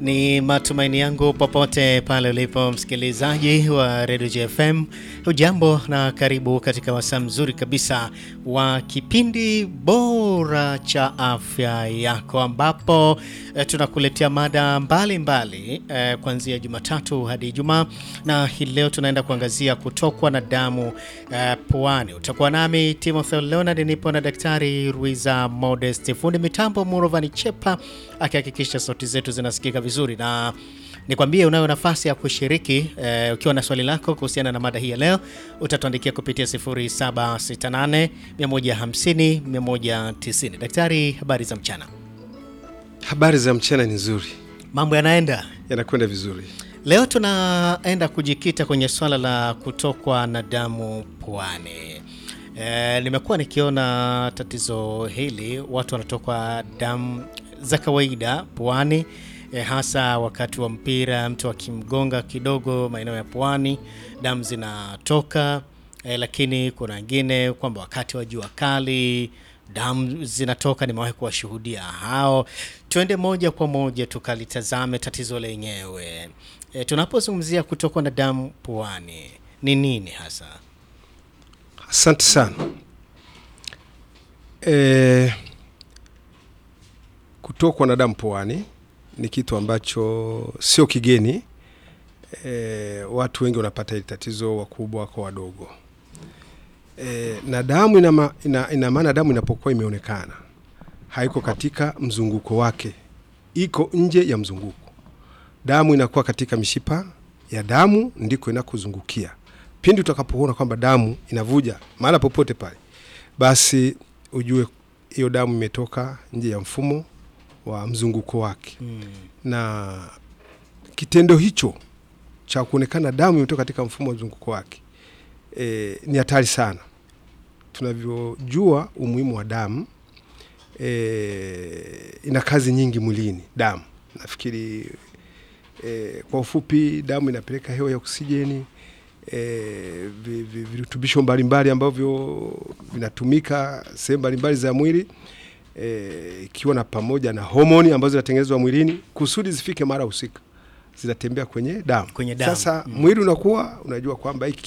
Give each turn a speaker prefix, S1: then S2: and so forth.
S1: Ni matumaini yangu popote pale ulipo msikilizaji wa Radio JFM, hujambo na karibu katika wasaa mzuri kabisa wa kipindi bora cha afya yako, ambapo eh, tunakuletea mada mbalimbali eh, kuanzia Jumatatu hadi Ijumaa, na hii leo tunaenda kuangazia kutokwa na damu eh, puani. Utakuwa nami Timothy Leonard, nipo na Daktari Ruiza Modest, fundi mitambo Murovani Chepa akihakikisha sauti zetu zinasikika vizuri na nikwambie, unayo nafasi ya kushiriki eh, ukiwa na swali lako kuhusiana na mada hii ya leo, utatuandikia kupitia 0768 150 190. Daktari, habari za mchana.
S2: Habari za mchana ni nzuri,
S1: Mambo yanaenda
S2: yanakwenda vizuri.
S1: Leo tunaenda kujikita kwenye swala la kutokwa na damu puani. E, nimekuwa nikiona tatizo hili, watu wanatokwa damu za kawaida puani, e, hasa wakati wa mpira, mtu akimgonga kidogo maeneo ya puani damu zinatoka. E, lakini kuna wengine kwamba wakati wa jua kali damu zinatoka. Nimewahi kuwashuhudia hao. Tuende moja kwa moja tukalitazame tatizo lenyewe. E, tunapozungumzia kutokwa na damu puani ni nini hasa?
S2: Asante sana. E, kutokwa na damu puani ni kitu ambacho sio kigeni. E, watu wengi wanapata hili tatizo, wakubwa kwa wadogo. E, na damu ina, ma, ina, ina maana damu inapokuwa imeonekana haiko katika mzunguko wake, iko nje ya mzunguko. Damu inakuwa katika mishipa ya damu ndiko inakuzungukia. Pindi utakapoona kwamba damu inavuja mahala popote pale, basi ujue hiyo damu imetoka nje ya mfumo wa mzunguko wake
S1: Hmm.
S2: na kitendo hicho cha kuonekana damu imetoka katika mfumo wa mzunguko wake e, ni hatari sana. Tunavyojua umuhimu wa damu e, ina kazi nyingi mwilini. Damu nafikiri e, kwa ufupi, damu inapeleka hewa ya oksijeni e, vi- vi- virutubisho mbalimbali ambavyo vinatumika sehemu mbalimbali za mwili e, ikiwa na pamoja na homoni ambazo zinatengenezwa mwilini kusudi zifike mara husika, zinatembea kwenye damu.
S1: Kwenye damu.
S2: Sasa
S1: Mm.
S2: mwili unakuwa unajua kwamba hiki